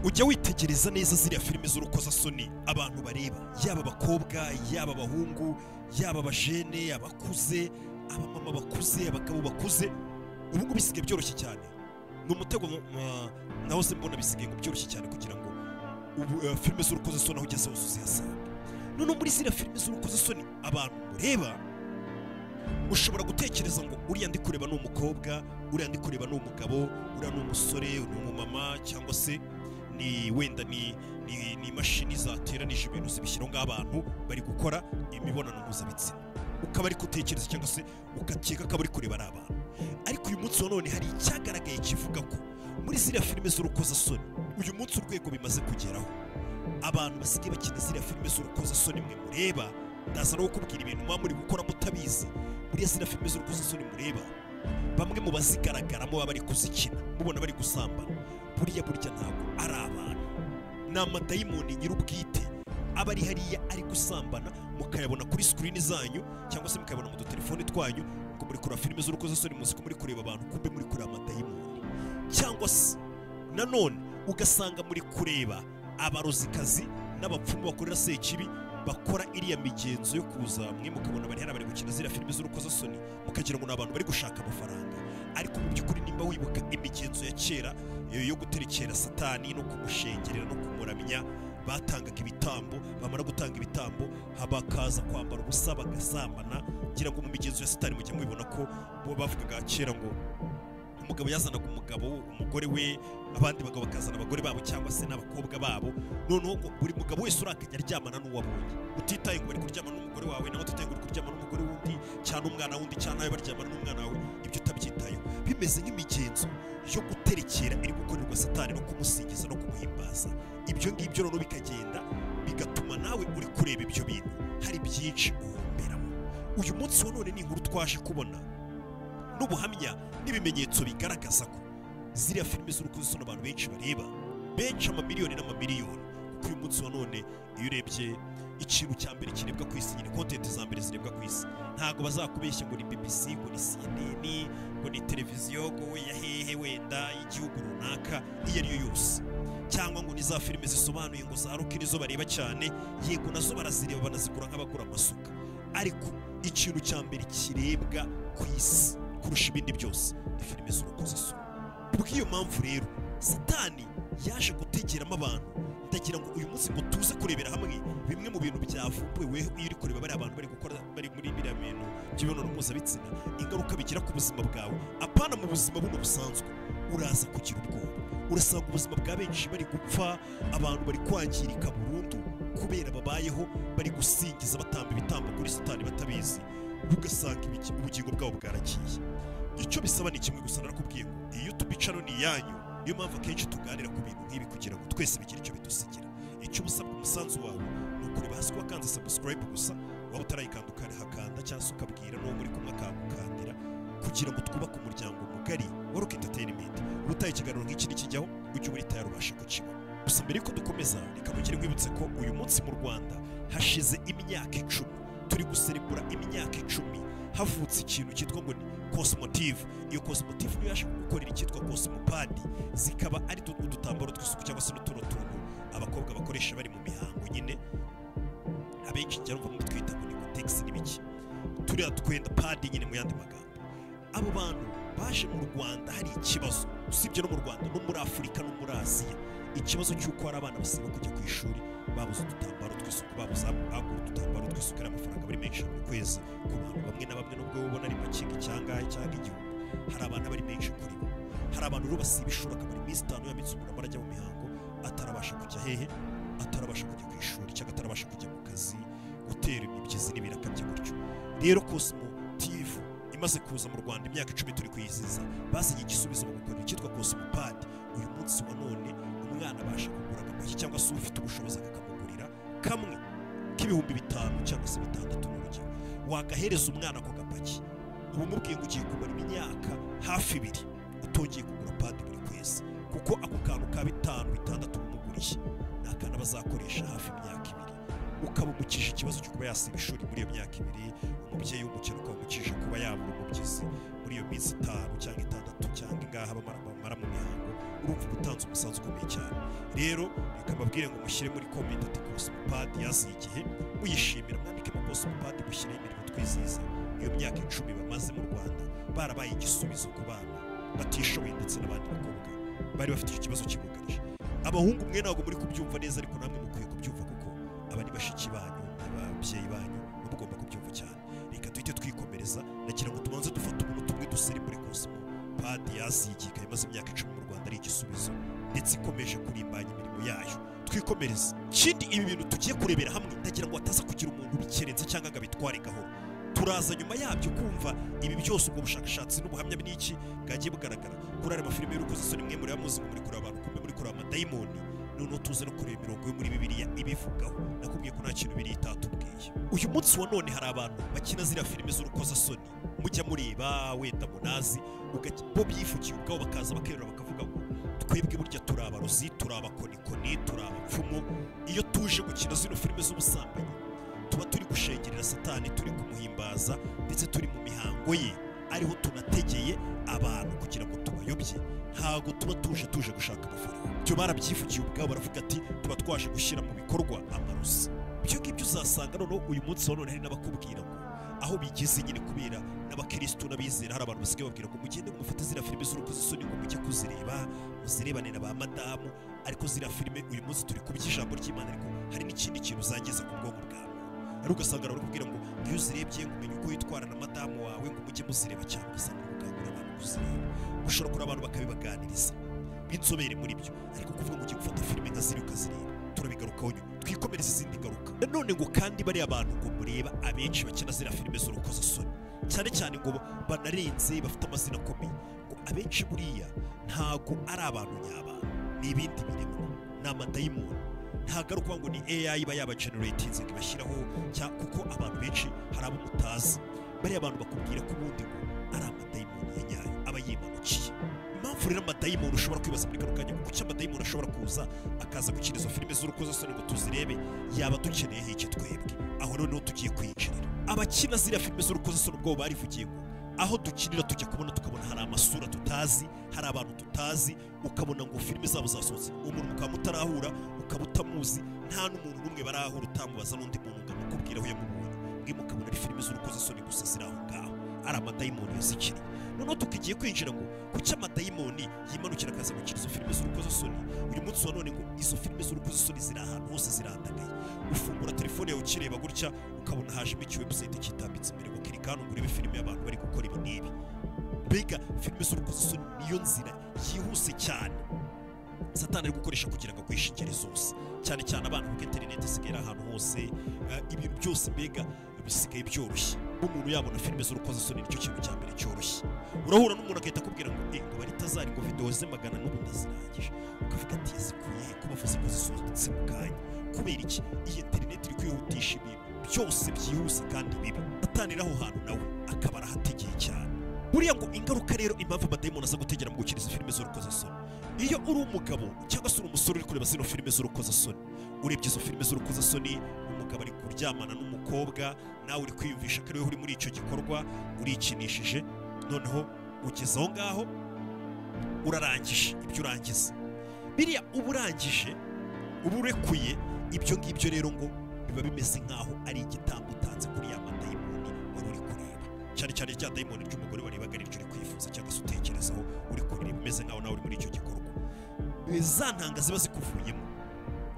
ujya witegereza neza ziriya filime z'urukozasoni abantu bareba yaba abakobwa yaba abahungu yaba abajene abakuze abamama bakuze abagabo bakuze ubu ngubu bisigaye byoroshye cyane ni umutego uh, naho se mbona bisigaye ngo byoroshye cyane kugira ngo ubu uh, filime z'urukozasoni aho ugeze hose uzihasanga none muri ziriya filime z'urukozasoni abantu mureba ushobora gutekereza ngo uriya ndi kureba ni umukobwa uriya ndi kureba ni umugabo uriya ni umusore ni umumama cyangwa se ni wenda ni ni ni imashini zateranije ibintu zibishyiraho nk'abantu bari gukora imibonano mpuzabitsina ukaba ari gutekereza cyangwa se ugakeka ko uri kureba ari abantu ariko uyu munsi wa none hari icyagaragaye kivuga ko muri ziriya filime z'urukozasoni uyu munsi urwego bimaze kugeraho abantu basigaye bakina ziriya filime z'urukozasoni mwe mureba ndaza no kukubwira ibintu muba muri gukora mutabizi buriya ziriya filime z'urukozasoni mureba bamwe mu bazigaragaramo baba bari kuzikina mubona bari gusambana buriya burya ntabwo ari abantu ni amadayimoni nyir'ubwite aba ari hariya ari gusambana mukayabona kuri sikirini zanyu cyangwa se mukayabona mu dutelefone twanyu ngo muri kureba filime z'urukozasoni muzi ko muri kureba abantu kumbe muri kureba amadayimoni cyangwa se nanone ugasanga muri kureba abarozikazi n'abapfumu bakorera sekibi bakora iriya migenzo yo kuza mwe mukabona bari hari abari gukina ziriya filime z'urukozasoni mukagira ngo ni abantu bari gushaka amafaranga ariko mu by'ukuri nimba wibuka imigenzo ya kera eh, yo guterekera satani no kumushengerera no kumuramya batangaga ibitambo bamara gutanga ibitambo bakaza kwambara ubusa bagasambana ngira ngo mu migenzo ya satani mujya mubibona ko bo bavugaga kera ngo umugabo yazanaga umugabo umugore we abandi bagabo bakazana abagore babo cyangwa se n'abakobwa babo noneho ngo buri mugabo wese urakajya aryamana n'uwabonye utitaye ngo bari kuryamana n'umugore wawe nawe utitaye ngo uri kuryamana n'umugore wundi cyangwa umwana wundi cyangwa nawe baryamana n'umwana wawe ibyo utabyitayeho bimeze nk'imigenzo yo guterekera iri gukorerwa satani no kumusingiza no kumuhimbaza ibyo ngibyo noneho bikagenda bigatuma nawe uri kureba ibyo bintu hari byinshi uhomberamo uyu munsi wa none ni inkuru twaje kubona n'ubuhamya n'ibimenyetso bigaragaza ko ziriya filime z'urukozasoni abantu benshi bareba benshi amamiliyoni n'amamiliyoni kuko uyu munsi wa none iyo urebye ikintu cya mbere kirebwa ku isi nyine kontenti za mbere zirebwa ku isi ntabwo bazakubeshya ngo ni bbc ngo ni cnn ngo ni televiziyo ngo ya hehe wenda y'igihugu runaka iyo ari yo yose cyangwa ngo ni za filime zisobanuye ngo za ruki nizo bareba cyane yego nazo barazireba banazigura nk'abagura amasuka ariko ikintu cya mbere kirebwa ku isi kurusha ibindi byose ni filime z'urukozasoni kubw'iyo mpamvu rero satani yaje gutegeramo abantu ndagira ngo uyu munsi ngo tuze kurebera hamwe bimwe mu bintu byavumbuwe weho iyo uri kureba bariya bantu bari gukora bari muri biriya bintu by'imibonano mpuzabitsina ingaruka bigira ku buzima bwawe apana mu buzima buno busanzwe uraza kugira ubwoba urasanga ubuzima bwa benshi bari gupfa abantu bari kwangirika burundu kubera babayeho bari gusingiza batamba ibitambo kuri satani batabizi ugasanga ibiki- ubugingo bwabo bwaragiye icyo bisaba ni kimwe gusa narakubwiye ngo iyo tubicano ni iyanyu niyo mpamvu akenshi tuganira ku bintu nk'ibi kugira ngo twese bigire icyo bidusigira icyo ubusabwa umusanzu wawe ni ukureba hasi wakanze sabusikarayibu gusa waba utarayikanda ukahakanda cyangwa se ukabwira n'uwo muri kumwe akagukandira kugira ngo twubake umuryango mugari wa rock entertainment ubutaye ikiganiro nk'iki nikijyaho ujye uba tayari ubasha kukibona gusa mbere yuko dukomeza reka mugire mwibutse ko uyu munsi mu rwanda hashize imyaka icumi turi guserebura imyaka icumi havutse ikintu cyitwa ngo ni cosmotive iyo cosmotive niyo yaje gukorera icyitwa cosmopadi zikaba ari utu- udutambaro tw'isuku cyangwa se n'utuno tuntu abakobwa bakoresha bari mu mihango nyine abenshi cyane bamwe twita ngo ni kotegisi n'ibiki turiya twenda padi nyine mu yandi magambo abo bantu baje mu rwanda hari ikibazo usibye no mu rwanda no muri afurika no muri aziya ikibazo cy'uko hari abana basiba kujya ku ishuri babuze udutambaro tw'isuku babuze ago udutambaro tw'isuku ari amafaranga bari menshi buri kwezi ku bantu bamwe na bamwe nubwo ubona ari makinga icyangahe cyangwa igihumbi hari abana bari menshi kuri bo hari abantu rero basiba ishuri akamara iminsi itanu yamitse umuntu arajya mu mihango atarabasha kujya hehe atarabasha kujya ku ishuri cyangwa atarabasha kujya mu kazi gutera imibyizi n'ibiraka bye gutyo rero cosmo tivu imaze kuza mu rwanda imyaka icumi turi kuyiziza bazanye igisubizo bagakora icyitwa cosmopadi uyu munsi wa none umwana abasha kugura agapaki cyangwa se ufite ubushobozi akakamugurira kamwe k'ibihumbi bitanu cyangwa se bitandatu mu rugero wagahereza umwana ako gapaki uba umubwiye ngo ugiye kumara imyaka hafi ibiri utongeye kugura padi buri kwezi kuko ako kantu ka bitanu bitandatu umuguriye ni akantu aba azakoresha hafi imyaka ibiri ukaba umukije ikibazo cyo kuba yasiba ishuri muri iyo myaka ibiri umubyeyi w'umukene ukaba umukije kuba yabura umubyizi muri iyo minsi itanu cyangwa itandatu cyangwa ingaha bamara bamara bamara mu mihango urumva uba utanze umusanzu ukomeye cyane rero reka mbabwire ngo mushyire muri komenti ati kose umupadi yaziye igihe muyishimira mwandike mu kose umupadi mushyireho imirimo twizihiza iyo myaka icumi bamaze mu rwanda barabaye igisubizo ku bana batishoboye ndetse n'abandi bakobwa bari bafite icyo kibazo kibugarije abahungu mwe ntabwo muri kubyumva neza ariko namwe mukwiye kubyumva kuko aba ni bashiki banyu ababyeyi banyu mugomba kubyumva cyane reka duhite twikomereza nagira ngo tubanze dufate umuntu tumwe duserebure kuzima padi yazigiye imaze imyaka icumi mu rwanda ari igisubizo ndetse ikomeje kurimbanya imirimo yayo twikomereze ikindi ibi bintu tugiye kurebera hamwe ndagira ngo hataza kugira umuntu ubikerenza cyangwa ngo abitware gahoro turaza nyuma yabyo kumva ibi byose ubwo bushakashatsi n'ubuhamya bw'iki bwagiye bugaragara kuri aya mafilime y'urukozasoni isoni mwe muri muzi muri kureba abantu kumwe muri kureba amadayimoni noneho tuze no kureba imirongo yo muri bibiliya ibivugaho nakubwiye ko nta kintu biriya itatubwiye uyu munsi wa none hari abantu bakina ziriya filime z'urukozasoni mujya mureba wenda munazi ugac- bo byivugiye ubwabo bakaza bakerura bakavuga ngo twebwe burya turi abarozi turi abakonikoni turi abapfumu iyo tuje gukina zino filime z'ubusambanyi tuba turi gushengerera satani turi kumuhimbaza ndetse turi mu mihango ye ariho tunategeye abantu kugira ngo tubayobye ntabwo tuba tuje tuje gushaka amafaranga ibyo barabyivugiye ubwabo baravuga ati tuba twaje gushyira mu bikorwa amarozi ibyo ngibyo uzasanga noneho uyu munsi wa none hari n'abakubwira ngo aho bigeze nyine kubera n'abakirisitu n'abizera hari abantu basigaye babwira ngo mugende mufate ziriya filime z'urukozasoni ngo mujye kuzireba muzirebane na ba madamu ariko ziriya filime uyu munsi turi kuby'ijambo ry'imana ariko hari n'ikindi kintu uzageza ku bwonko bwawe ari ugasanga bari kubwira ngo iyo uzirebye ngo umenye uko witwara na madamu wawe ngo mujye muzireba cyangwa ugasanga uri kuganira abantu kuzireba ushobora kureba abantu bakabibaganiriza b'inzobere muri byo ariko kuvuga ngo ugiye gufata filime nka ziriya ukazireba turabigarukaho nyuma twikomereze izindi ngaruka nanone ngo kandi bariya bantu ngo mureba abenshi bakina ziriya filime z'urukozasoni cyane cyane ngo banarenze bafite amazina akomeye ngo abenshi buriya ntago ari abantu nyabantu ni ibindi biremwa ni amadayimoni ntabwo ari ukuvuga ngo ni AI iba yabageneratinze ngo ibashyiraho cyangwa kuko abantu benshi hari abo mutazi bariya abantu bakubwira ko ubundi ngo ari amadayimoni ya nyayo aba yimanukiye impamvu rero amadayimoni ushobora kwibaza muri kano kanya ngo kuki amadayimoni ashobora kuza akaza gukina izo filime z'urukozasoni ngo tuzirebe yaba dukeneyeho iki twebwe aho noneho tugiye kwinjirira abakina ziriya filime z'urukozasoni ubwabo barivugiye ngo aho dukinira tujya kubona tukabona hari amasura tutazi hari abantu tutazi ukabona ngo filime zabo zasohotse umuntu mukaba mutarahura ukaba utamuzi nta n'umuntu n'umwe barahura utamubaza n'undi muntu ngo amukubwire aho yamubonye mwe mukabona ari filime z'urukozasoni gusa ziri aho ngaho ari amadayimoni yazikiri noneho tukigiye kwinjira ngo kuki amadayimoni yimanukira akaza gukina izo filime z'urukozasoni uyu munsi wa none ngo izo filime z'urukozasoni ziri ahantu hose zirandagaye ufungura telefone yawe ukireba gutya ukabona hajemo ikiwebusayiti kitambitse imbere ngo kiri kandi ugurebe filime y'abantu bari gukora ibi n'ibi mbega filime z'urukozasoni niyo nzira yihuse cyane satani ari gukoresha kugira ngo agwishe ingeri zose cyane cyane abana kuko interineti isigaye iri ahantu hose eh, ibintu byose mbega bisigaye byoroshye umuntu yabona filime z'urukozasoni nicyo kintu cya mbere cyoroshye urahura n'umuntu agahita akubwira ngo eh, ngo baritazari ngo videwo ze magana n'ubu ndazirangije ukavuga ati yazikuye ko bavuze ko zisohotse mu kanya kubera iki iyi interineti iri kwihutisha ibintu byose byihuse kandi bibi atanira aho hantu nawe akaba arahategeye cyane buriya ngo ingaruka rero impamvu amadayimoni aza gutegera mu gukina izi filime z'urukozasoni iyo uri umugabo cyangwa se uri umusore uri kureba zino filime z'urukozasoni urebye izo filime z'urukozasoni umugabo ari kuryamana n'umukobwa nawe uri kwiyumvisha ko ariwe uri muri icyo gikorwa urikinishije noneho ugeze aho ngaho urarangije ibyo urangiza biriya uba urangije uba urekuye ibyo ngibyo rero ngo biba bimeze nk'aho ari igitambo utanze kuri ya madayimoni wari uri kureba cyane cyane rya dayimoni ry'umugore warebaga aribyo uri kwifuza cyangwa se utekerezaho uri kureba umeze nk'aho nawe uri muri icyo gikorwa za ntanga ziba zikuvuyemo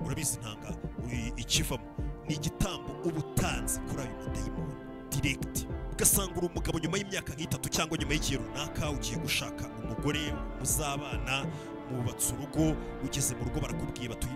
urabizi ntanga uri- ikivamo ni igitambo uba utanze kuri ayo madayimoni diregiti ugasanga uri umugabo nyuma y'imyaka nk'itatu cyangwa nyuma y'igihe runaka ugiye gushaka umugore muzabana mubatse urugo ugeze mu rugo barakubwiye bati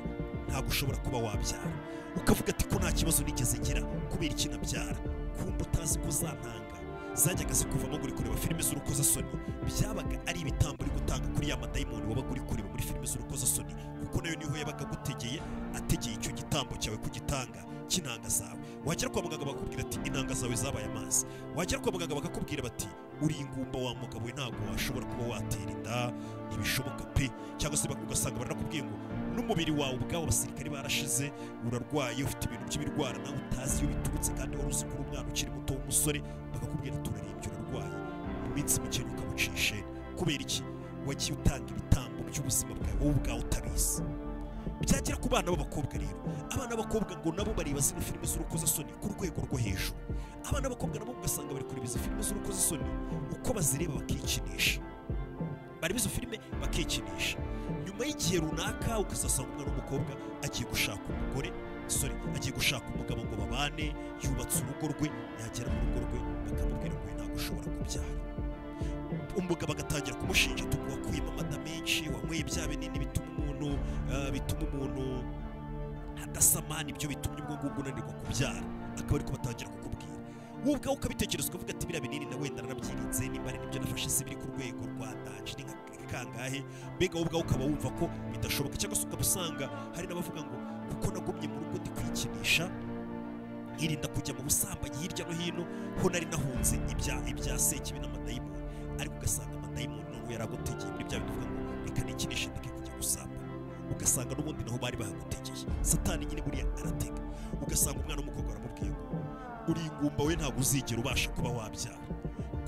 ntabwo ushobora kuba wabyara ukavuga ati ko nta kibazo nigeze ngira kubera iki nabyara kumva utazi ko zantanga zajyaga zikuvamo ngo uri kureba filime z'urukozasoni byabaga ari ibitambo uri gutanga kuri ya madayimoni wabaga uri kureba muri filime z'urukozasoni kuko nayo niho yabaga agutegeye ategeye icyo gitambo cyawe kugitanga cy'intanga zawe wagera kwa muganga bakakubwira ati intanga zawe zabaye amazi wagera kwa muganga bakakubwira bati uri ingumba wa mugabo we ntabwo washobora kuba watera inda ntibishoboka pe cyangwa se bak- ugasanga baranakubwiye ngo n'umubiri wawe ubwawo abasirikare barashize urarwaye ufite ibintu by'ibirwara nawe utazi iyo biturutse kandi wari uzi ko uri umwana ukiri muto w'umusore bakakubwira turarembye urarwaye mu minsi mike ntukamucishe kubera iki wagiye utanga ibitambo by'ubuzima bwawe wowe ubwawe utabizi byagera ku bana b'abakobwa rero abana b'abakobwa ngo nabo bareba zino filime z'urukozasoni ku rwego rwo hejuru abana b'abakobwa nabo ugasanga bari kureba izo filime z'urukozasoni uko bazireba bakikinisha bareba izo filime bakikinisha nyuma y'igihe runaka ukazasanga umwana w'umukobwa agiye gushaka umugore sorry agiye gushaka umugabo ngo babane yubatse urugo rwe yagera mu rugo rwe bakamubwira ngo uyu ntabwo ushobora kubyara umugabo agatangira kumushinja tuku wakuyemo amata menshi wanyweye bya binini bituma umuntu ah, bituma umuntu adasamana ibyo bitumye ubwo ngubwo unanirwa kubyara akaba ariko batangira kukubwira wowe ubwawe ukabitekereza ukavuga ati biriya binini na wenda narabyirinze nimba ari nibyo nafashe se biri ku rwego rwa danje ni nka- kangahe mbega wowe ubwawe ukaba wumva ko bidashoboka cyangwa se ukaba usanga hari n'abavuga ngo kuko nagumye mu rugo ndikwikinisha yirinda kujya mu busambanyi hirya no hino ho nari nahunze ibya ibya sekibi n'amadayimoni ariko ugasanga amadayimoni noneho yaragutegeye muri bya bintu uvuga ngo reka nikinishe ndeke kujya gusamba ugasanga n'ubundi naho bari bahagutegeye satani nyine buriya aratega ugasanga umwana w'umukobwa aramubwiye ngo uri ingumba we ntabwo uzigera ubasha kuba wabyara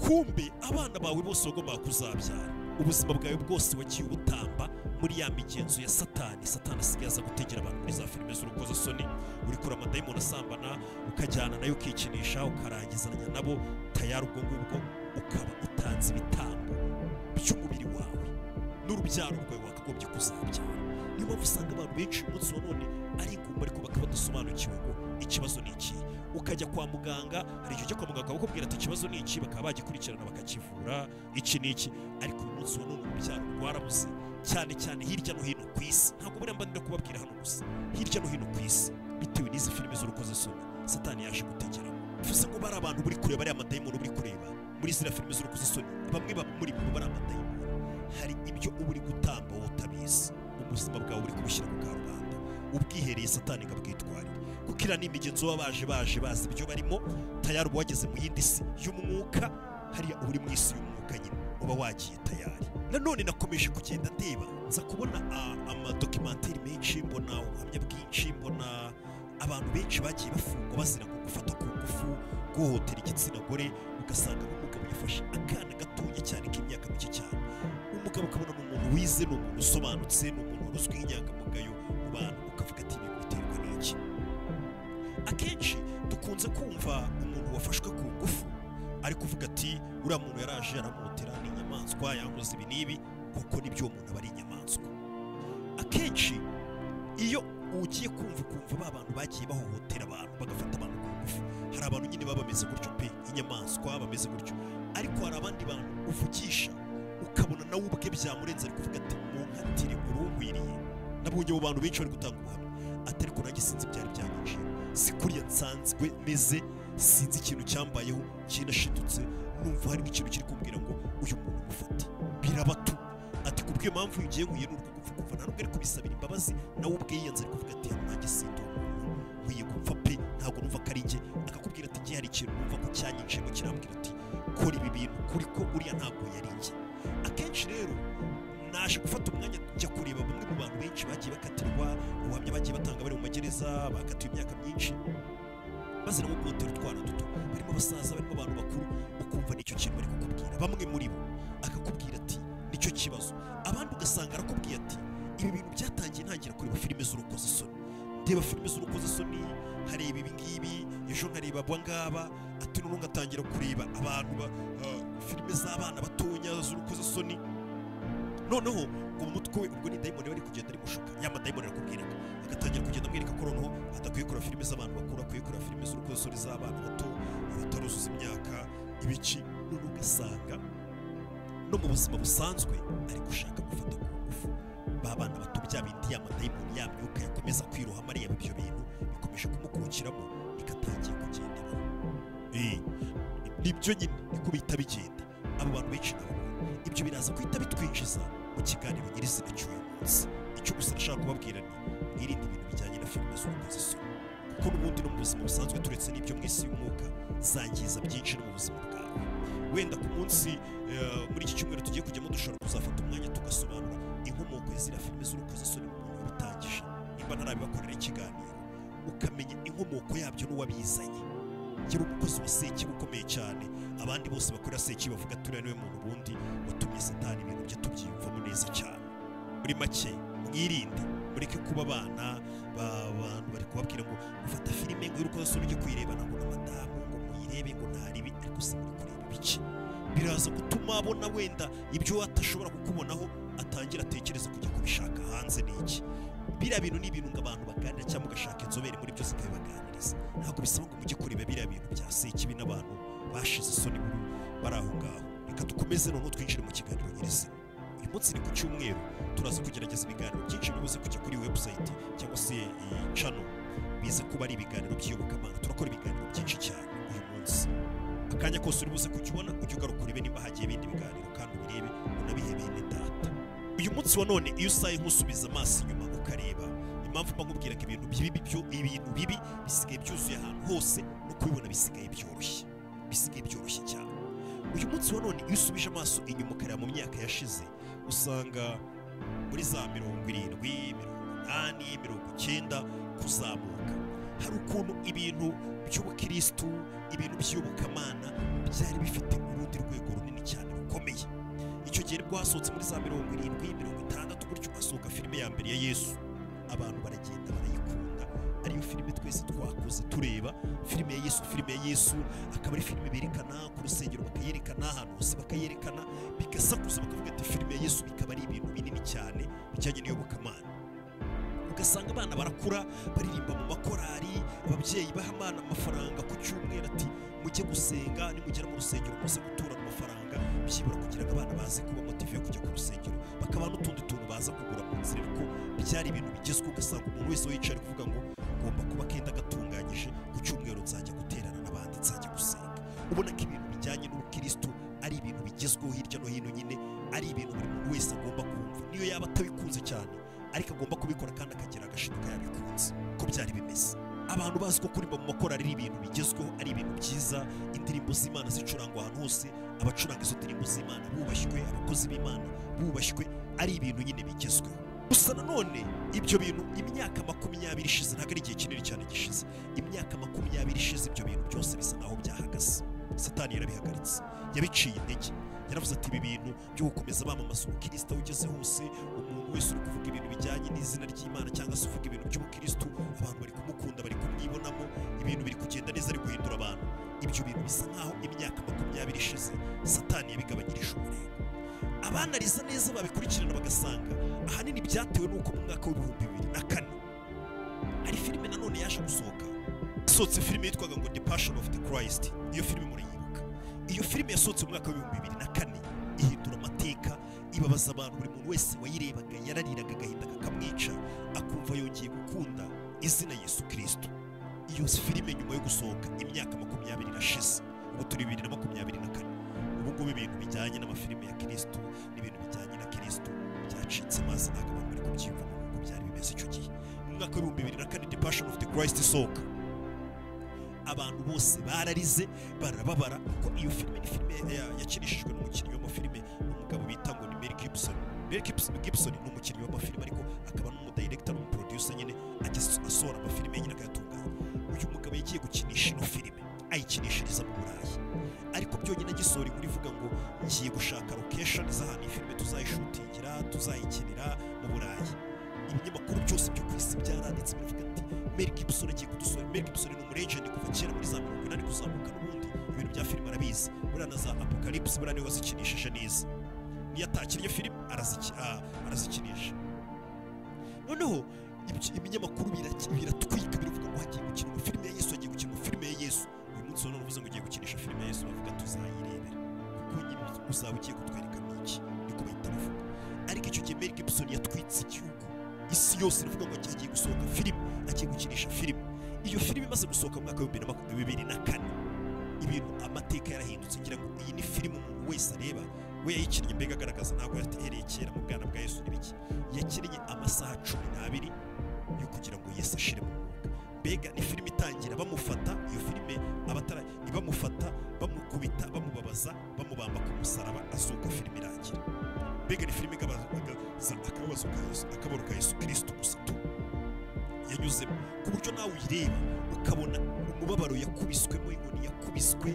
kumbe abana bawe bose wagombaga kuzabyara ubuzima bwawe bwose wagiye ubutamba muri ya migenzo ya satani satani asigaye aza gutegera abantu muri za filime z'urukozasoni uri kure amadayimoni asambana ukajyana nayo ukikinisha ukarangizanya nabo tayari ubwo ngubwo ukaba utanze ibitambo by'umubiri wawe n'urubyaro rwawe wakagombye kuzabyara niyo mpamvu usanga abantu benshi umunsi wa none ari ingumba ariko bakaba badasobanukiwe ngo ikibazo ni iki ukajya kwa muganga hari igihe ujya kwa muganga bakakubwira ati ikibazo ni iki bakaba bagikurikirana bakakivura iki ni iki ariko uyu munsi wa none urubyaro rwarabuze cyane cyane hirya no hino ku isi ntabwo buriya mba ndimo kubabwira hano gusa hirya no hino ku isi bitewe n'izi filime z'urukozasoni satani yaje gutegera bivuze ngo bari abantu buri kureba ariya madayimoni buri kureba muri ziriya filime z'urukozasoni bamwe bamuri mu bari amadayimoni hari ibyo uba uri gutamba wowe utabizi ubuzima bwawe buri kubushyira mu karubanda ubwihereye satani ngo abwitwarire kuko iriya ni imigenzo baba baje baje bazi ibyo barimo tayari uba wageze mu yindi si y'umwuka hariya uba uri mu isi y'umwuka nyine uba wagiye tayari nanone nakomeje kugenda ndeba nza kubona ah, amadokimantere menshi mbona ubuhamya bwinshi mbona abantu benshi bagiye bafungwa bazira ku gufata ku ngufu guhohotera igitsina gore ugasanga umugabo yafashe akana gatoya cyane k'imyaka mike cyane umugabo ukabona ni umuntu wize ni umuntu usobanutse ni umuntu wari uzwi nk'inyangamugayo mu bantu ukavuga ati ibintu biterwa n'iki akenshi dukunze kumva umuntu wafashwe ku ngufu ari kuvuga ati uriya muntu yaraje aramuhotera ni inyamaswa yankoze ibi n'ibi kuko nibyo uwo muntu aba ari inyamaswa akenshi iyo ugiye kumva ukumva ba bantu bagiye bahohotera abantu bagafata abantu ku ngufu hari abantu nyine baba bameze gutyo pe inyamaswa bameze gutyo ariko hari abandi bantu uvugisha ukabona nawe ubwe byamurenze ari kuvuga ati munkatire urunkwiriye nabonye abo bantu benshi bari gutanga ubuhamya ati ariko nanjye sinzi ibyari byanyinjiye si kuriya nsanzwe meze sinzi ikintu cyambayeho kinashidutse numva harimo ikintu kiri kumbwira ngo uyu muntu mufate birabatu ati kubw'iyo mpamvu iyo ugiye huye n'urwo gupfa kuva nta nubwo ari kubisabira imbabazi nawe ubwe yiyanze ari kuvuga ati hano nanjye sindi umuntu nkwiye gupfa pe ntabwo numva ko ari njye akakubwira ati njye hari ikintu numva ko cyanyinjiyemo kirambwira ati kora ibi bintu kuri ko uriya ntabwo yari njye akenshi rero naje gufata umwanya njya kureba bamwe mu bantu benshi bagiye bakatirwa ubuhamya bagiye batanga bari mu magereza bakatiwe imyaka myinshi bazira nko guhotera utwana duto barimo abasaza barimo abantu bakuru ukumva nicyo kintu bari kukubwira bamwe muri bo akakubwira ati nicyo kibazo abandi ugasanga arakubwiye ati ibi bintu byatangiye ntangira kureba filime z'urukozasoni ndeba filime z'urukozasoni nkareba ibi ngibi ejo nkareba aba ngaba ati noneho ngatangira kureba abantu ba ah, filime z'abana batonya z'urukozasoni noneho ngo mu mutwe we ubwo ni dayimoni bari kugenda ari gushuka ya madayimoni arakubwira agatangira kugenda amwereka ko noneho adakwiye kureba filime z'abantu bakuru akwiye kureba filime z'urukozasoni z'abana bato abataruzuza imyaka ibiki noneho ugasanga no mu buzima busanzwe ari gushaka gufata ku ngufu ba bana bato bya bindi ya madayimoni ya myuka yakomeza kwirohamo areba ibyo bintu bikomeje kumukukiramo bikatangiye kugenderaho Eh, nibyo nyine niko bihita bigenda abo bantu benshi nabo ibyo biraza guhita bitwinjiza mu kiganiro nyirizina cy'uyu munsi icyo gusa nashaka kubabwira ni mwirinde ibintu bijyanye na filime z'urukozasoni kuko n'ubundi no mu buzima busanzwe turetse n'ibyo mu isi y'umwuka zangiza byinshi no mu buzima bwawe wenda ku munsi eh, muri iki cyumweru tugiye kujyamo dushobora kuzafata umwanya tugasobanura inkomoko y'izira filime z'urukozasoni umuntu wabitangije nimba ntarabibakorera ikiganiro ukamenya inkomoko yabyo n'uwabizanye yari umukozi wa sekibi ukomeye cyane abandi bose bakorera sekibi bavuga turiya niwe muntu ubundi watumye satani ibintu bye tubyiyumvamo neza cyane muri make mwirinde mureke kuba abana b'abantu bari kubabwira ngo mufata filime ngo y'urukozasoni ujye kuyirebana ngo ni amadamu ngo muyirebe ngo ntaribi ariko se muri kureba ibice biraza gutuma abona wenda ibyo atashobora kukubonaho atangira atekereza kujya kubishaka hanze ni iki biriya bintu ni ibintu ngo abantu baganira cyangwa ugashaka inzobere muri byose ukabibaganiriza ntabwo bisaba ngo mujye kureba biriya bintu bya sekibi n'abantu bashize isoni buri bari aho ngaho reka dukomeze noneho twinjire mu kiganiro nyirizina uyu munsi ni ku cyumweru turaza kugerageza ibiganiro byinshi bibuze kujya kuri webusayiti cyangwa se iyi cano biza kuba ari ibiganiro by'iyobokamana turakora ibiganiro byinshi cyane uyu munsi akanya kose uri buze kujya ubona ujye ugaruka urebe niba hagiye ibindi biganiro kandi ubirebe unabihebeye ni data uyu munsi wa none iyo usaye nk'usubiza amaso inyuma ukareba impamvu mba nkubwira ko ibintu bibi byo ibintu bibi bisigaye byuzuye ahantu hose no kubibona bisigaye byoroshye bisigaye byoroshye cyane uyu munsi wa none iyo usubije amaso inyuma ukareba mu myaka yashize usanga muri za mirongo irindwi mirongo inani mirongo icyenda kuzamuka hari ukuntu ibintu by'ubukirisitu ibintu by'iyobokamana byari bifite urundi rwego runini cyane rukomeye icyo gihe nibwo hasohotse muri za mirongo irindwi mirongo itandatu gutyo hasohoka filime ya mbere ya yesu abantu baragenda barayikunda ariyo filime twese twakuze tureba filime ya yesu filime ya yesu akaba ari filime berekana ku rusengero bakayerekana ahantu hose bakayerekana bigasakuza bakavuga ati filime ya yesu bikaba ari ibintu binini cyane bijyanye n'iyobokamana ugasanga abana barakura baririmba mu makorari ababyeyi baha abana amafaranga ku cyumweru ati mujye gusenga nimugera mu rusengero muze gutura amafaranga byibura kugira ngo abana baze kuba motive yo kujya ku rusengero bakaba n'utundi tuntu baza kugura mu nzira ariko byari ibintu bigezweho ugasanga umuntu wese wicaye ari kuvuga ngo ngomba kuba akenda agatunganyije ku cyumweru nzajya guterana n'abandi nzajya gusenga ubona ko ibintu bijyanye n'ubukirisitu ari ibintu bigezweho hirya no hino nyine ari ibintu buri muntu wese agomba kumva niyo yaba atabikunze cyane ariko agomba kubikora kandi akagira agashinga yabikunze ko byari bimeze abantu bazi ko kuririmba mu makorari ari ibintu bigezweho ari ibintu byiza indirimbo z'imana zicurangwa ahantu hose abacuranga izo ndirimbo z'imana bubashywe abakozi b'imana bubashywe ari ibintu nyine bigezweho gusa nanone ibyo bintu imyaka makumyabiri ishize ntabwo ari igihe kinini cyane gishize imyaka makumyabiri ishize ibyo bintu byose bisa naho byahagaze satani yarabihagaritse yabiciye intege yaravuze ati ibi bintu byo gukomeza bamamaza ubukirisitu aho ugeze hose umuntu wese uri kuvuga ibintu bijyanye n'izina ry'imana cyangwa se uvuga ibintu by'ubukirisitu abantu bari kumukunda bari kumwibonamo ibintu biri kugenda neza ari guhindura abantu ibyo bintu bisa nk'aho imyaka makumyabiri ishize satani yabigabanyirije umurego abanariza neza babikurikirana bagasanga ahanini byatewe n'uko mu mwaka w'ibihumbi bibiri na kane hari filime nanone yaje gusohoka yasohotse filime yitwaga ngo The Passion of the Christ iyo filime murayibuka iyo filime yasohotse mu mwaka w'ibihumbi bibiri na kane ihindura amateka ibabaza abantu buri muntu wese wayirebaga yarariraga agahinda kakamwica akumva yongeye gukunda izina Yesu Kristo iyo filime nyuma yo gusohoka imyaka makumyabiri irashize ubu turi bibiri na makumyabiri na kane ubu ngubu ibintu bijyanye n'amafilime ya kirisitu n'ibintu bijyanye na kirisitu byacitse maze ntabwo abantu bari kubyiyumvamo nk'uko byari bimeze icyo gihe mu mwaka w'ibihumbi bibiri na kane the passion of the christ isohoka abantu bose bararize barababara kuko iyo filime ni filime ya- ya- yakinishijwe n'umukinnyi w'amafilime n'umugabo bita ngo ni Mel Gibson Mel Gibson Gibson ni umukinnyi w'amafilime ariko akaba n'umudirector n'umuproducer nyine ageze asohora amafilime nyine akayatunganya uyu mugabo yagiye gukinisha ino filime ayikinishiriza mu Burayi ariko byonyine agisohora inkuru ivuga ngo ngiye gushaka location z'ahantu iyi filime tuzayishutingira tuzayikinira mu Burayi ibinyamakuru byose byo ku isi byaranditse biravuga ati Mel Gibson agiye kudusura Mel Gibson ni umuregent kuva kera muri za mirongo inani kuzamuka n'ubundi ibintu bya filime arabizi buriya na za Apocalypse buriya niwe wazikinishije neza niyo atakinnye filime araziki- ah, arazikinisha noneho ibyo- ibinyamakuru biraki- biratwika biravuga ngo hagiye gukinwa filime ya yesu hagiye gukinwa filime ya yesu uyu munsi none uvuze ngo ugiye gukinisha filime ya yesu bavuga tuzayirebera kuko nyine uzaba ugiye kutwereka iki niko bahita bavuga ariko icyo gihe Mel Gibson yatwitse igihugu isi yose iravuga ngo hagiye gusohoka filime agiye gukinisha filime iyo filime imaze gusohoka mu mwaka w'ibihumbi na makumyabiri bibiri na kane ibintu amateka yarahindutse ngira ngo iyi ni filime umuntu wese areba we yayikinnye mbega agaragaza ntabwo yatereye kera mu bwana bwa yesu n'ibiki yakinnye amasaha cumi n'abiri yo kugira ngo yesu ashire mu mwuka mbega ni filime itangira bamufata iyo filime abatara ibamufata bamukubita bamubabaza bamubamba ku musaraba azuka filime irangira mbega ni filime igabaza akabazo ka yesu akabaro ka yesu kirisito gusa tu yanyuzemo ku buryo nawe uyireba ukabona umubabaro yakubiswemo inkoni yakubiswe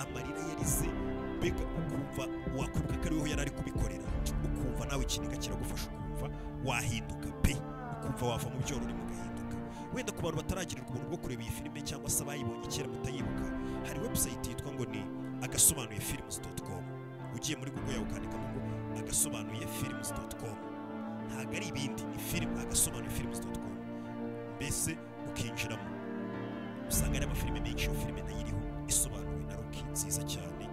amarira yarize mbega ukumva wakumva ko ariwe yari ari kubikorera ukumva nawe ikiniga kiragufasha ukumva wahinduka pe ukumva wava mu byorori mugahinduka wenda ku bantu bataragirirwa ubuntu bwo kureba iyi filime cyangwa se abayibonye kera mutayibuka hari webusayiti yitwa ngo ni agasobanuye filimuzi doti komu ugiye muri google yawe ukandikamo ngo agasobanuye filimuzi doti komu ntabwo ari ibindi ni filimu agasobanuye filimuzi doti komu mbese ukinjiramo usanga ari amafilime menshi iyo filime nayo iriho isobanuwe na roki nziza cyane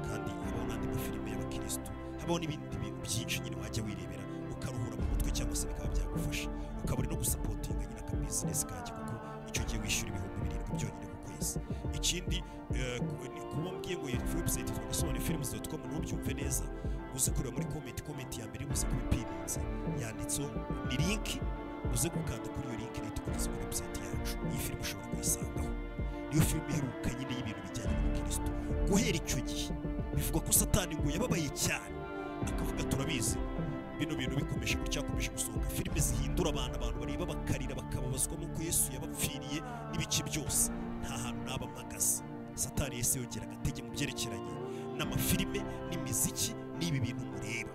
kandi habaho n'andi mafilime y'abakirisitu habaho n'ibindi bintu byinshi nyine wajya wirebera ukaruhura mu mutwe cyangwa se bikaba byagufasha ukaba uri no gusapotinga nyine akabizinesi kanjye kuko icyo gihe wishyura ibihumbi birindwi byonyine ku kwezi ikindi eh, ku- ni kuba mbwiye ngo iyi webusayiti yitwa gasobanuye filimuzi doti komu ntubyumve neza uze kureba muri komenti komenti ya mbere uze kubipirinze yanditseho ni linki uze gukanda kuri iyo linki leta ikugeza kuri webusayiti yacu iyi filime ushobora kuyisangaho niyo filime iheruka nyine y'ibintu bijyanye n'ubukristo guhera icyo gihe bivuga ko satani ngo yababaye cyane akavuga turabizi bino bintu bikomeje gutya hakomeje gusohoka filime zihindura abantu abantu bareba bakarira bakababazwa n'uko yesu yabapfiriye n'ibice byose nta hantu naba mpagaze satani yese yongera agatege mu byerekeranye n'amafilime n'imiziki n'ibi bintu mureba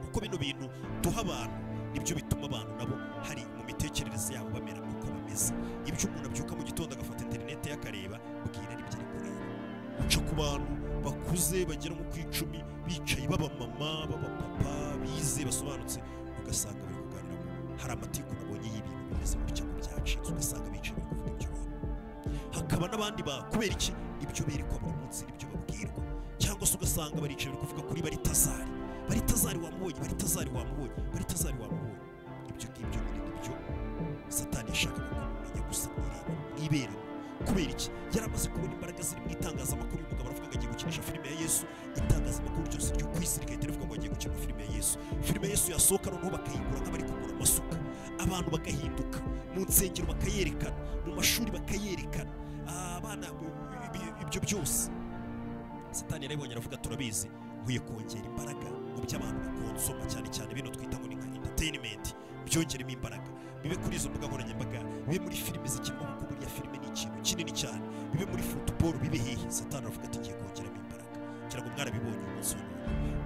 kuko bino bintu duha abantu nibyo bituma abantu nabo hari mu mitekerereze yabo bamera uko bameze ibyo umuntu abyuka mu gitondo agafata interineti ye akareba bwira nibyo ari kureba uca ku bantu bakuze bagera mu kwicumi bicaye b'abamama b'abapapa bize basobanutse ugasanga bari kuganira ngo hari amatiku nabonye y'ibintu bimeze gutya ngo byacitse ugasanga bicaye bari kuvuga ibyo bintu hakaba n'abandi ba kubera iki ibyo berekwa buri munsi n'ibyo babwirwa cyangwa se ugasanga baricaye bari kuvuga kuri baritazari baritazari wamubonye baritazari wamubonye baritazari wamubonye ibyo ngibyo nyine nibyo satani yashakaga ko mumenya gusa mwireba mwiberemo kubera iki yari amaze kubona imbaraga ziri mu itangazamakuru uyu mugabo aravuga ngo agiye gukinisha filime ya yesu itangazamakuru ryose ryo ku isi rigahita rivuga ngo agiye gukina filime ya yesu filime ya yesu yasohoka noneho bakayigura nk'abari kugura amasuka abantu bagahinduka mu nsengero bakayerekana mu mashuri bakayerekana Ah, abana ibi- ibyo byose satani yarabibonye aravuga turabizi nkwiye kongera imbaraga mu by'abantu bakonsoma cyane cyane bino twita ngo ni nka entertainment byongeremo imbaraga bibe kuri izo mbuga nkoranyambaga bibe muri filime zikinwa kuko buriya filime ni ikintu kinini cyane bibe muri football bibe hehe satani aravuga ati ngiye kongeramo imbaraga ngira ngo mwarabibonye umunsi wa none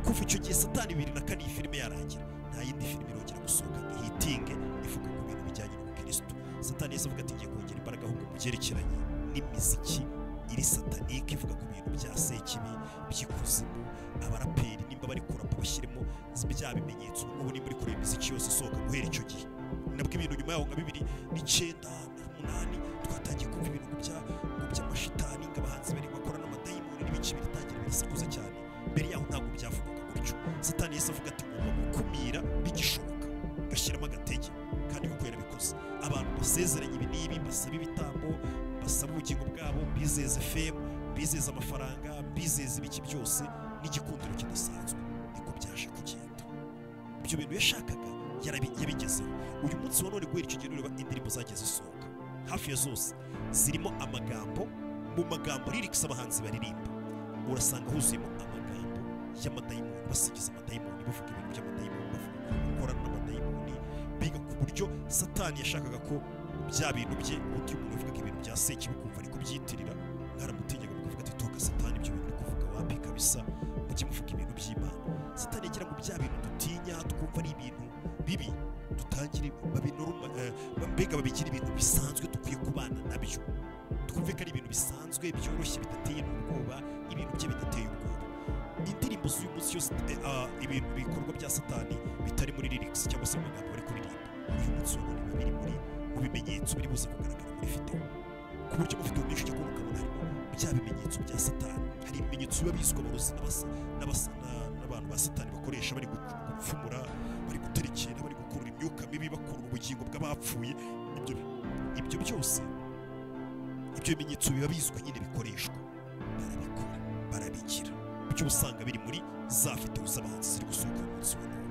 kuva icyo gihe satani bibiri na kane iyi filime yarangira nta yindi filime irongera gusohoka ngo ihitinge ivuga ku bintu bijyanye n'ubukirisitu satani yahise avuga ati ngiye kongera imbaraga ahubwo mu byerekeranye n'imiziki iri satanike ivuga ku bintu bya sekibi by'ikuzimu abaraperi nimba bari kurapa bashyiremo bya bimenyetso ubu ni muri kureba imiziki yose isohoka guhera icyo gihe nabwo ibintu nyuma yaho nka bibiri n'icyenda umunani twatangiye kumva ibintu ngo bya ngo by'amashitani ngo abahanzi bari bakora n'amadayimoni n'ibice biritangira birisakuza cyane mbere yaho ntabwo byavugaga gutyo satani yahise avuga ati ngomba gukumira bigishoboka gashyiramo agatege kandi kuko yarabikoze abantu basezeranye ibi n'ibi basaba ibitambo basaba ubugingo bwabo bizeza femu bizeza amafaranga bizeza ibiki byose n'igikundiro kidasanzwe niko byaje kugenda ibyo bintu yashakaga yarabi- yabigezeho uyu munsi wa none guhera icyo gihe ureba indirimbo zagiye zisohoka hafi ya zose zirimo amagambo mu magambo lirics abahanzi baririmba urasanga huzuyemo amagambo y'amadayimoni basigiza amadayimoni bavuga ibintu by'amadayimoni bavuga ukuntu bakorana n'amadayimoni biga ku buryo satani yashakaga ko bya bintu bye undi umuntu uvuga ibintu bya seki bikumva ariko byitirira mwaramutegeka mukavuga ati toka satani ibyo bintu uri kuvuga wapi kabisa mujye muvuga ibintu by'imana satani yagira ngo bya bintu dutinya twumva ari ibintu bibi dutangire babinoroma eh, mbega babigire ibintu bisanzwe dukwiye kubana nabyo twumve ko ari ibintu bisanzwe byoroshye bidateye n'ubwoba ibintu bye bidateye ubwoba indirimbo z'uyu munsi yose eh, ah, ibintu bikorwa bya satani bitari muri lyrics cyangwa se mu magambo bari kuririmba uyu munsi wa none biba biri muri mu bimenyetso biri buze kugaragara muri video ku buryo mu video menshi ujya kubona ukabona harimo bya bimenyetso bya satani hari ibimenyetso biba bizwi abarozi n'abasa n'abasa na- n'abantu ba satani bakoresha bari gu- gupfumura bari guterekera bari gukurura imyuka mibi bakurura ubugingo bw'abapfuye ibyo ibyo byose ibyo bimenyetso biba bizwi nyine bikoreshwa barabikora barabigira ibyo uba usanga biri muri za videwo z'abahanzi ziri gusohoka uyu munsi wa none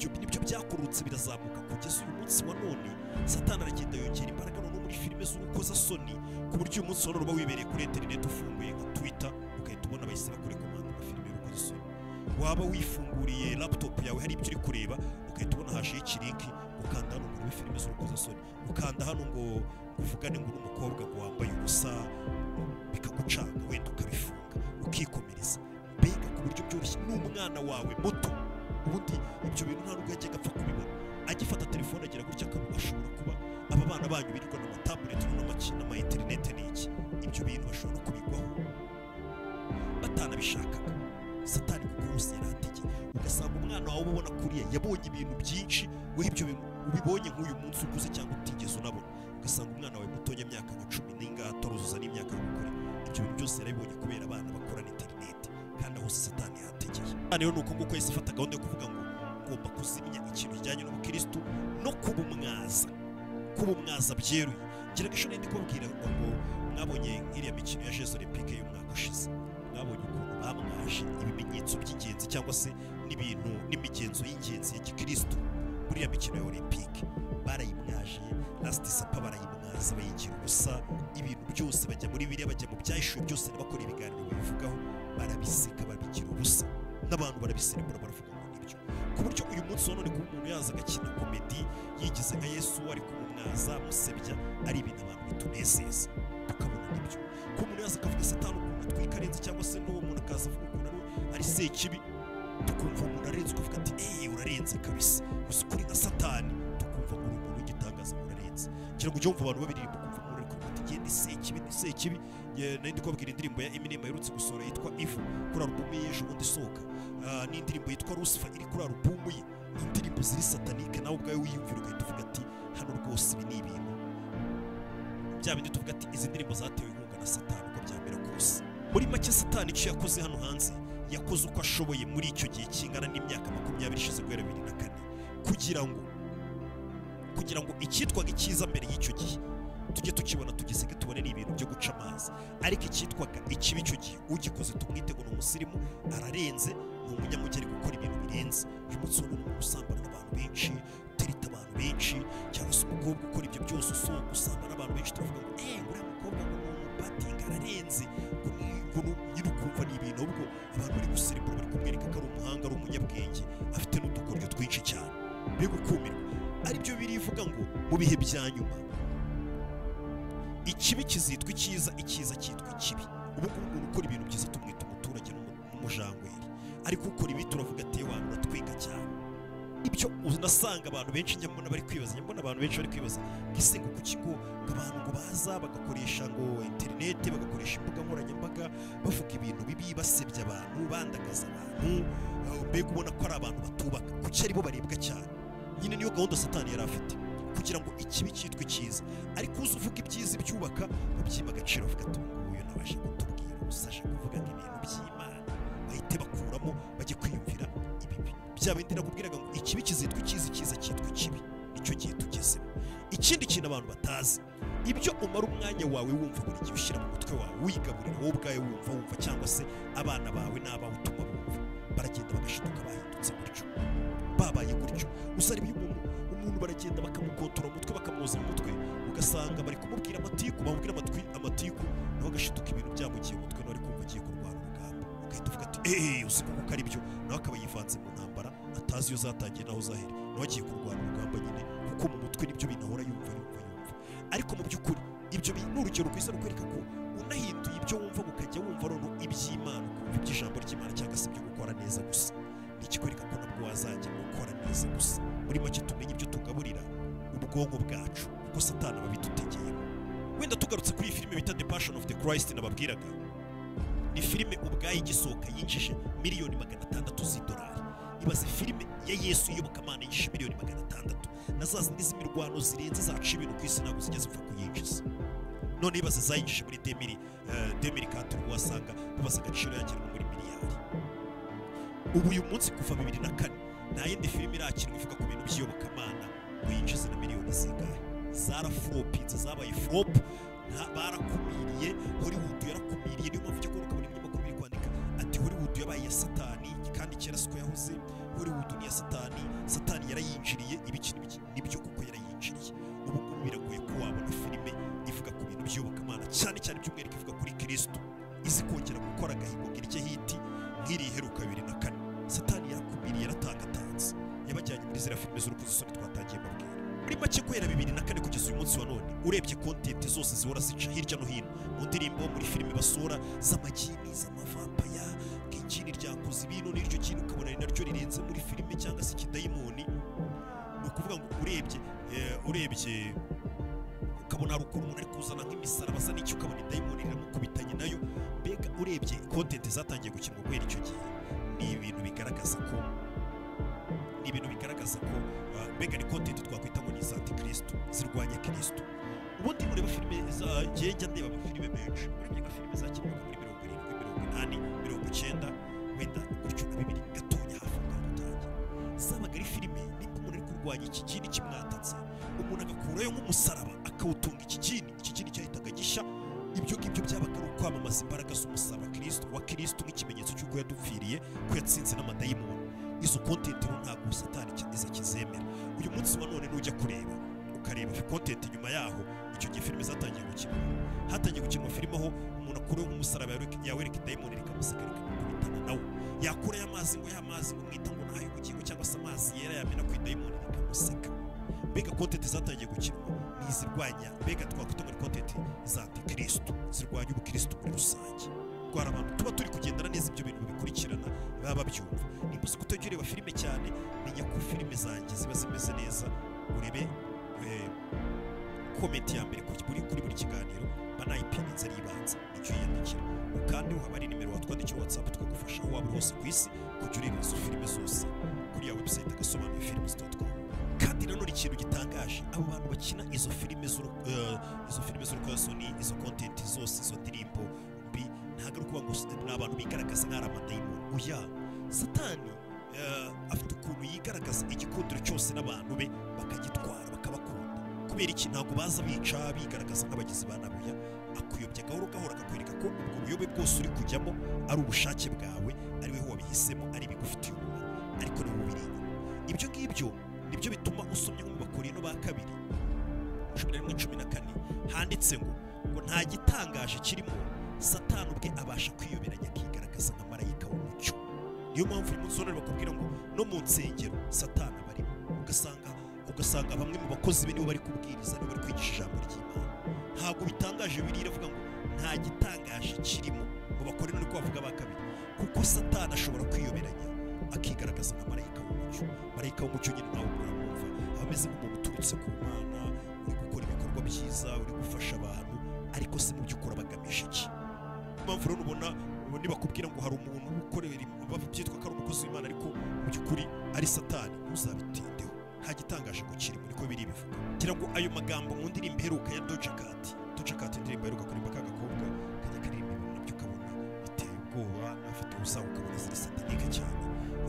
ibyo nibyo byakurutse birazamuka kugeza uyu munsi wa none satani aragenda yongera imbaraga noneho muri filime z'urukozasoni ku buryo uyu munsi wa none uba wibereye kuri interineti ufunguye nka twita ugahita ubona bahise bakure komanda na filime y'urukozasoni waba wifunguriye laptop yawe hari ibyo uri kureba ugahita ubona haje ikirinki ukanda hano ngo urebe filime z'urukozasoni ukanda hano ngo uvugane ngo n'umukobwa ngo wambaye ubusa bikagucanga wenda ukabifunga ukikomereza mbega ku buryo byoroshye n'umwana wawe muto ubundi ibyo bintu nta nubwo yajyaga apfa kubibona agifata telefone agira gutya akaba ashobora kuba aba bana banyu birirwa n'amatabuleti n'amaki- n'amayinterinete n'iki ibyo bintu bashobora no kubigwaho batanabishakaga satani kukurusi yarategeye ugasanga umwana wawe ubona kuriya yabonye ibintu byinshi we ibyo bintu ubibonye nk'uyu munsi ukuze cyangwa utigeze unabona ugasanga umwana wawe mutoya imyaka nka cumi n'ingahe ataruzuza n'imyaka y'ubukure ibyo bintu byose yarabibonye kubera abana bakorana interineti kandi aho satani yategeye rero ni uko nguko yahise afata gahunda yo kuvuga ngo ngomba kuzimya ikintu kijyanye n'ubukirisitu no kubumwaza kubumwaza byeruye ngira ngo ishuri ndi kubabwira ngo mwabonye nk'iriya mikino ya jesu olympique y'umwaka ushize mwabonye ukuntu bamwaje ibimenyetso by'ingenzi cyangwa se n'ibintu n'imigenzo y'ingenzi ya gikirisitu muri ya mikino ya olympique barayimwaje lastisapa barayimwaza bayigira ubusa ibintu byose bajya muri biriya bajya mu byahishuwe byose n'abakora ibiganiro babivugaho barabiseka babigira ubusa n'abantu barabiserebura baravuga ngo nibyo ku buryo uyu munsi wa none kuba umuntu yaza agakina komedi yigize nka yesu ari kumumwaza amusebya ari ibintu abantu bitunezeza tukabona nibyo ko umuntu yaza akavuga satani ukuntu atwika arenze cyangwa se n'uwo muntu akaza avuga ukuntu ari we ari sekibi tukumva umuntu arenze ukavuga ati eee urarenze kabisa gusa ukuri nka satani tukumva ngo uri umuntu w'igitangaza ngo urarenze ngira ngo ujye wumva abantu babiririmba ukumva umuntu uri kuvuga ati genda sekibi ni sekibi Ye- nari ndi kubabwira indirimbo ya Eminem aherutse gusohora yitwa Ivu kuri alubumu ye ejo bundi isohoka Ah, n'indirimbo yitwa Lucifer iri kuri alubumu ye ni indirimbo ziri satanike nawe ubwawe wiyumvira ugahita uvuga ati hano rwose ibi ni ibintu bya bindi tuvuga ati izi ndirimbo zatewe inkunga na satani uko byamera kose muri make satani icyo yakoze hano hanze yakoze uko ashoboye muri icyo gihe kingana n'imyaka makumyabiri ishize guhera bibiri na kane kugira ngo kugira ngo icyitwaga icyiza mbere y'icyo gihe tujye tukibona tugiseke tubone ni ibintu byo guca amazi ariko icyitwaga ikibi icyo gihe ugikoze tumwite ngo ni umusirimu ararenze ni umunyamugeri gukora ibintu birenze uyu munsi wa none usambana n'abantu benshi utereta abantu benshi cyangwa se umukobwa ukora ibyo byose usohoka usambana n'abantu benshi turavuga ngo eee uriya mukobwa ngo ni umubatinga ararenze ngo ni- ngo ni nyine ukumva ni ibintu ahubwo abantu bari guserebura bari kumwereka ko ari umuhanga ari umunyabwenge afite n'udukoryo twinshi cyane be gukumirwa aribyo birivuga ngo mu bihe bya nyuma ikibi kizitwa icyiza icyiza cyitwa ikibi ubu ngubu umuntu ukora ibintu byiza tumwita umuturage n'umu- n'umujangweri ariko ukora ibi turavuga ati "Eh, wantu uratwika cyane ibyo unasanga abantu benshi njya mbona bari kwibaza njya mbona abantu benshi bari kwibaza mbese ngo ku kigo ngo abantu ngo baza bagakoresha ngo interineti bagakoresha imbuga nkoranyambaga bavuga ibintu bibi basebya abantu bandagaza abantu eh, mbega ubona ko ari abantu batubaka kuki aribo barebwa cyane nyine niyo gahunda satani yari afite kugira ngo ikibi cyitwe icyiza ariko uzi uvuga ibyiza ibyubaka babyima agaciro bavuga ati "Uyu nguyu nabasha kutubwira gusa aje kuvuga ngo ibintu by'imana bahite bakuramo bajye kwiyumvira ibibi bya bindi nakubwiraga ngo ikibi kizitwa icyiza icyiza cyitwa ikibi nicyo gihe tugezemo ikindi kintu abantu batazi ibyo umara umwanya wawe wumva buri gihe ushyira mu mutwe wawe wigaburira wowe ubwawe wumva wumva cyangwa se abana bawe n'abawe utuma bumva baragenda bagashiduka bahindutse gutyo babaye gutyo gusa reba iyo umuntu umuntu baragenda bakamukotora mu mutwe bakamwoza mu mutwe ugasanga bari kumubwira amatiku bamubwira amatwi amatiku nawe agashiduka ibintu byamugiye mu mutwe nawe ari kumva agiye kurwana urugamba ugahita uvuga ati eee uzi kuko ari byo nawe akaba yivanze mu ntambara atazi iyo zatangiye naho zahera nawe agiye kurwana urugamba nyine kuko mu mutwe nibyo binahora yumva yumva yumva ariko mu by'ukuri ibyo bi- ni urugero rwiza rukwereka ko unahinduye ibyo wumva ukajya wumva noneho iby'imana ukumva iby'ijambo ry'imana cyangwa se ibyo gukora neza gusa ni ikikwereka ko nabwo wazajya gukora neza gusa muri make tumenye ibyo tugaburira ubwonko bwacu kuko satani aba abidutegeyemo wenda tugarutse kuri iyi filime bita the passion of the christ nababwiraga ni filime ubwayo igisohoka yinjije miliyoni magana atandatu z'idolari ibaze filime ya yesu iyobokamana yinjije miliyoni magana atandatu na za zindi z'imirwano zirenze zaca ibintu ku isi ntabwo zijya zipfa kuyinjiza none ibaze zayinjije muri demiri demiri kantu wasanga bibaza agaciro yagenwa muri miliyari ubu uyu munsi kuva bibiri na kane nta yindi filime irakinwa ivuga ku bintu by'iyobokamana ngo yinjize na miliyoni zingahe zarafropinze zabaye flop nta- barakumiriye hollywood yarakumiriye niyo mpamvu ujya kubona ukabona ibinyamakuru biri kwandika ati hollywood yabaye iya satani kandi kera siko yahoze hollywood ni iya satani satani yarayinjiriye ibiki n'ibiki nibyo kuko yarayinjiriye ubu ngubu biragoye ko wabona filime ivuga ku bintu by'iyobokamana cyane cyane by'umwihariko ivuga kuri kirisitu izi kongera gukora agahigo ngo irye hiti nk'iri iheruka bibiri na kane satani yakumiriye yaratangatanze yabajyanye muri ziriya filime z'urukozasoni twatangiye mubwira muri make guhera bibiri na kane kugeza uyu munsi wa none urebye kontenti zose zihora zica hirya no hino mu ndirimbo muri filime basura z'amagini z'amavampaya nk'igini ryakoze ibintu n'iryo gini ukabona ni naryo rirenze muri filime cyangwa se ikidayimoni ni ukuvuga ngo urebye eh, urebye ukabona hari ukuntu umuntu ari kuzana nk'imisaraba asa n'icyo ukabona idayimoni riramukubitanye nayo mbega urebye kontenti zatangiye gukinwa guhera icyo gihe ni ibintu bigaragaza ko ni ibintu bigaragaza ko ah, mbega ni kontenti twakwita ngo ni iza antikristo zirwanya kirisito ubundi ureba filime za njya ndeba amafilime menshi urebye nka filime zakinwaga muri mirongo irindwi mirongo inani mirongo icyenda wenda gutyo na bibiri gatoya hafi aho ngaho utangira zabaga ari filime nimba umuntu ari kurwanya iki kindi kimwatatse umuntu agakurayo nk'umusaraba akawutunga iki kindi iki kindi cyahitaga gishya ibyo ngibyo byabaga ari ukwamamaza imbaraga z'umusaraba kirisito wa kirisito nk'ikimenyetso cy'uko yadupfiriye ko yatsinze n'amadayimoni izo kontenti rero ntabwo satani kiza kizemera uyu munsi wa none nujya kureba ukareba kontenti nyuma yaho icyo gihe filime zatangiye gukina hatangiye gukinwa filime aho umuntu akuraho nk'umusaraba yawereka- yawereka idayimoni rikamuseka rikamukubitana nawe yakurayo amazi ngo ya mazi umwita ngo ntayo ubugingo cyangwa se amazi yera yamena ku idayimoni rikamuseka mbega kontenti zatangiye gukinwa ni izirwanya mbega twakwita muri kontenti za antikristo zirwanya ubukristo muri rusange twara abantu tuba turi kugendana neza ibyo bintu bikurikirana baba babyumva niba uzi kutajya ureba filime cyane menya ko filime zanjye ziba zimeze neza urebe eh, komenti ya mbere kuri buri kuri buri kiganiro banayipinze ari ibanza nicyo yiyandikira kandi haba ari nimero watwandikira watsapu tukagufasha aho waba uri hose ku isi kujya ureba izo filime zose kuri ya website agasobanuye films dotcom kandi nanone ikintu gitangaje abo bantu bakina izo filime z'uru- eh, izo filime z'urukozasoni izo content zose izo ndirimbo mbi ntabwo ari ukuvuga ngo s- ni abantu bigaragaza nk'ari amadayimoni oya satani eh, afite ukuntu yigaragaza igikundiro cyose n'abantu be bakagitwara bakabakunda kubera iki ntabwo baza bica bigaragaza nk'abagizi ba nabi oya akuyobya gahoro gahoro akakwereka ko ubwo buyobe bwose uri kujyamo ari ubushake bwawe ari wowe wabihisemo ari ibigufitiye umumaro ariko ni wowe ubiri inyuma ibyo ngibyo nibyo bituma usomye nko mu bakorino ba kabiri cumi na rimwe cumi na kane handitse ngo ngo nta gitangaje kirimo satani ubwe abasha kwiyoberanya akigaragaza nka marayika w'umucyo niyo mpamvu uyu munsi w'ejo bakubwira ngo no mu nsengero satani aba arimo ugasanga ugasanga bamwe mu bakozi be nibo bari kubwiriza nibo bari kwigisha ijambo ry'imana ntabwo bitangaje biriya iravuga ngo nta gitangaje kirimo mu bakore no kubavuga ba kabiri kuko satani ashobora kwiyoberanya akigaragaza nka marayika w'umucyo marayika w'umucyo nyine nawe uramwumva aba ameze nk'umuntu uturutse ku mana uri gukora ibikorwa byiza uri gufasha abantu ariko se mu by'ukuri aba agamije iki impamvu rero ubona ubu nibakubwira ngo hari umuntu ukorera im- bava- byitwa ko ari umukozi w'imana ariko mu by'ukuri ari satani ntuzabitindeho nta gitangaje ngo kirimo niko biri bivuga ngira ngo ayo magambo mu ndirimbo iheruka ya Doja Cat Doja Cat indirimbo iheruka kuririmba ka gakobwa kajya karirimba ibintu nabyo ukabona biteye ubwoba afite ubusaha ukabona ziri satanike cyane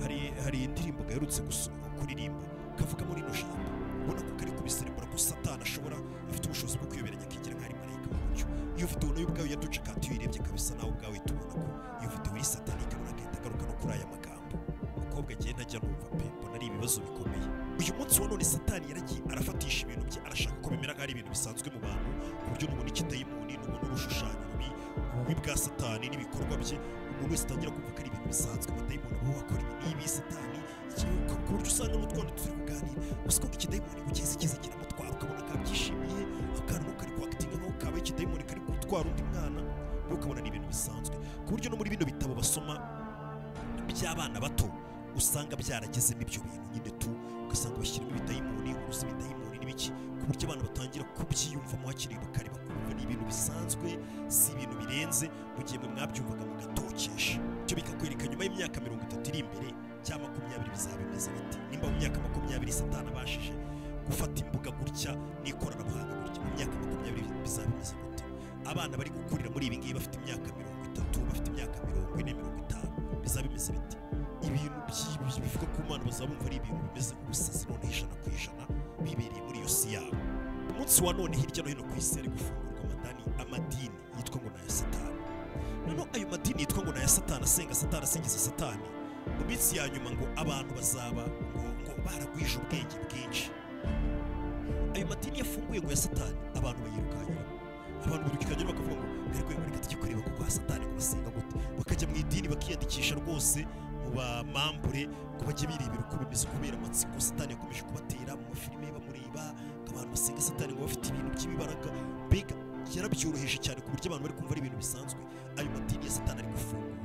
hari hari indirimbo gaherutse gusoma kuririmba kavuga muri ino jambo ubona ko kari kubiserebura ko satani ashobora afite ubushobozi bwo kwiyoberanya akigira nk'aho ari marayika w'umucyo iyo video nayo ubwayo ya Doja Cat iyo uyirebye kabisa nawe ubwawe tubona ko iyo video iri satanike runaka ihita agaruka no kuri aya magambo umukobwa agiye ntajya numva pe mbona ari ibibazo bikomeye uyu munsi wa none satani yaragiye arafatisha ibintu bye arashaka ko bimera nk'aho ari ibintu bisanzwe mu bantu ku buryo n'ubundi ikidayimoni n'ubundi urushushanyo rubi ububi bwa satani n'ibikorwa bye umuntu wese atangira kumva ko ari ibintu bisanzwe amadayimoni aba wakora ibi n'ibi satani iki- ku ku buryo usanga n'utwana turi kuganira gusa ko ikidayimoni kugeza ikiza kiramutwara ukabona kabyishimiye akana kari kwakitinga nkaho kabaye ikidayimoni kari gutwara undi mwana nawe ukabona ni ibintu bisanzwe ku buryo no muri bino bitabo basoma by'abana bato usanga byaragezemo ibyo bintu nyine tu ugasanga bashyiramo ibidayimoni uruzi ibidayimoni n'ibiki ku buryo abantu batangira kubyiyumvamo hakiri bakari bakumva ni ibintu bisanzwe si ibintu birenze mu gihe mwe mwabyumvaga mugatokesha ibyo bikakwereka nyuma y'imyaka mirongo itatu iri imbere cyangwa makumyabiri bizaba bimeze bite nimba mu myaka makumyabiri satani abashije gufata imbuga gutya n'ikoranabuhanga gutya mu myaka makumyabiri bizaba bimeze gute abana bari gukurira muri ibi ngibi bafite imyaka mirongo itatu bafite imyaka mirongo ine mirongo itanu bizaba bimeze bite ibintu by'ibi bivuga ku mana bazaba bumva ari ibintu bimeze nk'ubusazi none ijana ku ijana bibereye muri iyo si yabo umunsi wa none hirya no hino ku isi hari gufungurwa amadani amadini yitwa ngo ni aya satani noneho ayo madini yitwa ngo ni aya satani asenga satani asingiza satani mu minsi ya nyuma ngo abantu bazaba ngo ngo baragwije ubwenge bwinshi ayo madini yafunguye ngo ya satani abantu bayirukankiramo abantu birukikanyura bakavuga ngo dore rwego reka tujye kureba kuko ha satani ngo basenga gute bakajya mu idini bakiyandikisha rwose mu bamambure ngo bajye birebera uko bimeze kubera amatsiko satani yakomeje kubatera mu mafilime bamureba ngo abantu basenga satani ngo bafite ibintu by'ibibaraga mbega yarabyoroheje cyane ku buryo abantu bari kumva ari ibintu bisanzwe ayo madini ya satani ari gufungura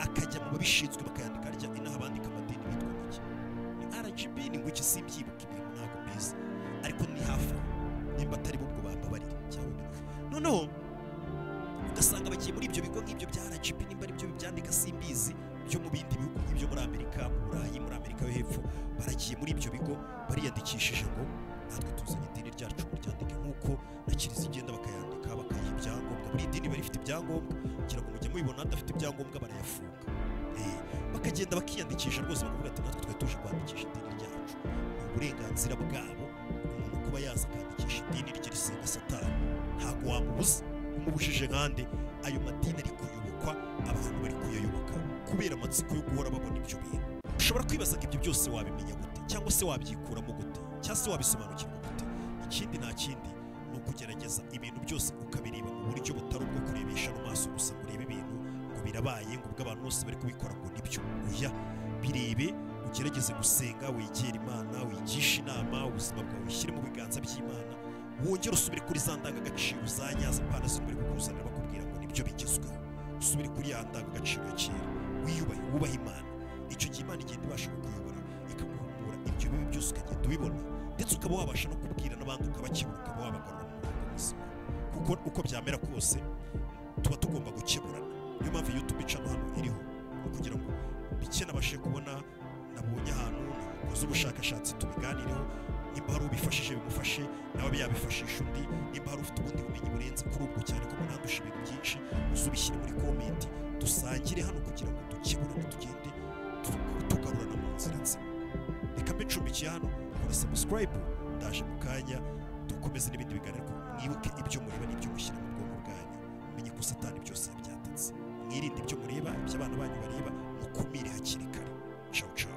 akajya mu babishinzwe bakayandika arya inaha abandika amadini bitwa make ni rgb ni ngo iki simbyibuka ibintu ntabwo mbizi ariko ni hafi aho nimba atari bo ubwo bambabarire cyangwa noneho ugasanga bagiye muri ibyo bigo nk'ibyo bya rgb nimba aribyo bibyandika simbizi byo mu bindi bihugu nk'ibyo muri amerika mu burayi muri amerika yo hepfo baragiye muri ibyo bigo bariyandikishije ngo natwe tuzanye idini ryacu muryandike nk'uko na kiliziya igenda bakayandika bakayiha ibyangombwa buri dini iba rifite ibyangombwa kugira ngo mujye mubibona adafite ibyangombwa barayafunga Eh, bakagenda bakiyandikisha rwose bakavuga ati natwe twari tuje kwandikisha idini ryacu ni uburenganzira bwabo umuntu kuba yaza akandikisha idini rye risenga satani ntabwo wamubuza umubujije nkande ayo madini ari kuyobokwa abantu bari kuyayoboka kubera amatsiko yo guhora babona ibyo bintu ushobora kwibazaga ibyo byose wabimenya gute cyangwa se wabyikuramo gute cyangwa se wabisobanukirwa gute ikindi nta kindi ni ukugerageza ibintu byose ukabireba mu buryo butari ubwo kurebesha mu maso gusa ngo urebe ibintu ngo birabaye ngo ubwo abantu bose bari kubikora ngo nibyo oya birebe ugerageze gusenga wegere imana wigishe inama ubuzima bwawe ushyire mu biganza by'imana wongere usubire kuri za ndangagaciro za nyazo impano ziri bari kukuzanira bakubwira ngo nibyo bigezweho usubire kuri ya ndangagaciro ya kera wiyubahe wubahe imana icyo gihe imana igenda ibasha kukuyobora ikaguhumura ibyo bibi byose ukagenda ubibona ndetse ukaba wabasha no kubwira n'abandi ukabakebura ukaba wabagarura mu murongo muzima kuko uko byamera kose tuba tugomba gukeburana niyo mpamvu youtube icamo hano iriho ni ukugira ngo bike nabashe kubona nabonye ahantu nakoze ubushakashatsi tubiganireho nimba hari ubifashije bimufashe nawe yabifashisha undi nimba hari ufite ubundi bumenyi burenze kuri ubwo cyane ko munandusha ibintu byinshi uzubishyire muri komenti dusangire hano kugira ngo dukeburane tugende tu- tugarurana mu nzira nzima reka mbe ncumbikiye hano kora sabusikarayibu ndaje mu kanya dukomeze n'ibindi biganiro mwibuke ibyo mureba n'ibyo mushyira mu bwonko bwanyu mumenye ko satani byose yabyatatse mwirinde ibyo mureba ibyo abana banyu bareba mukumire hakiri kare cawu cawu